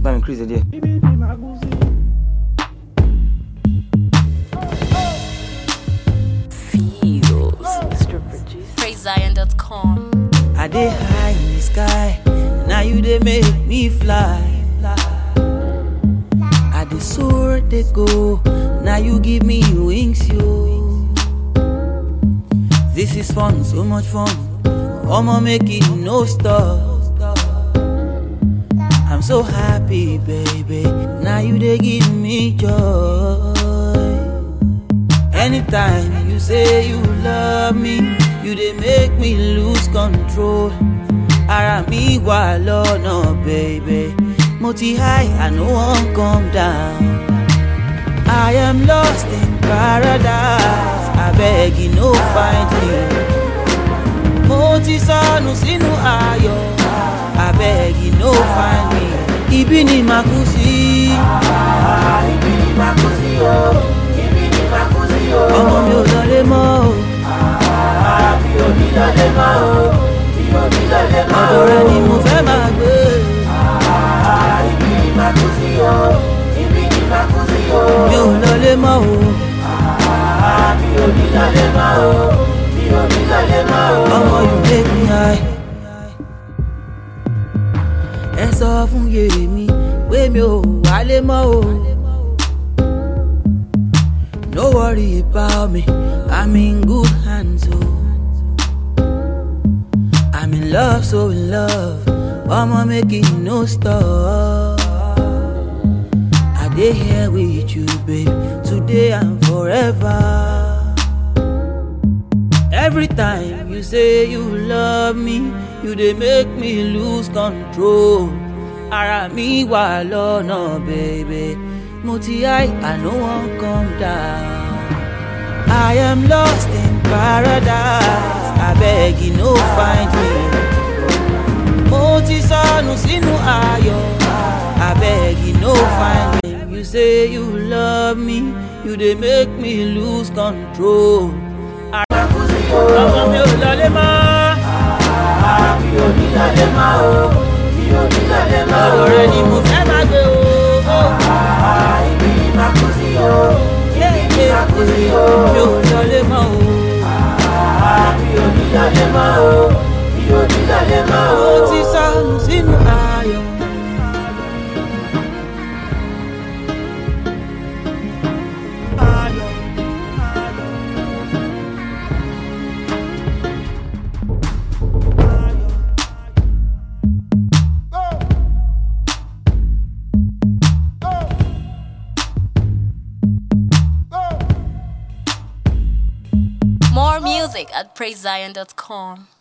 bá mi increase ẹ díẹ̀. Feels, Mr. Producer. PraiseZion.com. I dey high in the sky, now you dey make me fly. I dey soar, dey go, now you give me wings, yo. This is fun, so much fun. I'ma make it no stop. I'm so happy, baby. Now you dey give me joy. Anytime you say you love me, you dey make me lose control. Ara mi wà lọ́nà, baby. Mo ti high, I no wan come down. I am lost in paradise. Abeg, you no find me. Mo ti sọnù sínú ayọ̀. Abeg, you no find me. Ibi ni màá kú sí. Ibi ni màá kú sí o, ibi ni màá kú sí o. Ọmọ mi ò lọlé mọ́ o. Mi ò ní lọlé mọ́ o, mi ò ní lọlé mọ́ o. Ọ̀dọ̀ rẹ ni mo fẹ́ máa gbé. Ibi ni màá kú sí o, ibi ni màá kú sí o. Mi ò lọlé mọ́ o. Mi ò ní lọlé mọ́ o, mi ò ní lọlé mọ́ o. Ọmọ you make me high. Ẹ sọ fún yèrè mi pé mi ò wálé mọ́ o. No worry about me, I'm in good hands o. I'm in love, so in love. Ọmọ make it no stop. I dey here with you, babe, today and forever. Every time you say you love me, you dey make me lose control. Ara mi wà lọ́nà, baby. Mo ti high, I no wan come down. I am lost in paradise. Abeg, you no find me. Mo ti sọnù sínú ayọ̀. Abeg, you no find me. You say you love me, you dey make me lose control. Ọmọ mi ò lọlé mọ́. Mi ò ní lọlé mọ́ o, mi ò ní lọlé mọ́ o. Ọ̀dọ̀ rẹ ni mo fẹ́ máa gbé o. Ibi ni màá kú sí o, ibi ni màá kú sí o. Mi ò lọlé mọ́ o. Mi ò ní lọlé mọ́ o, mi ò ní lọlé mọ́ o. Mo ti sọnù sínú ayọ̀. More music at PraiseZion.com.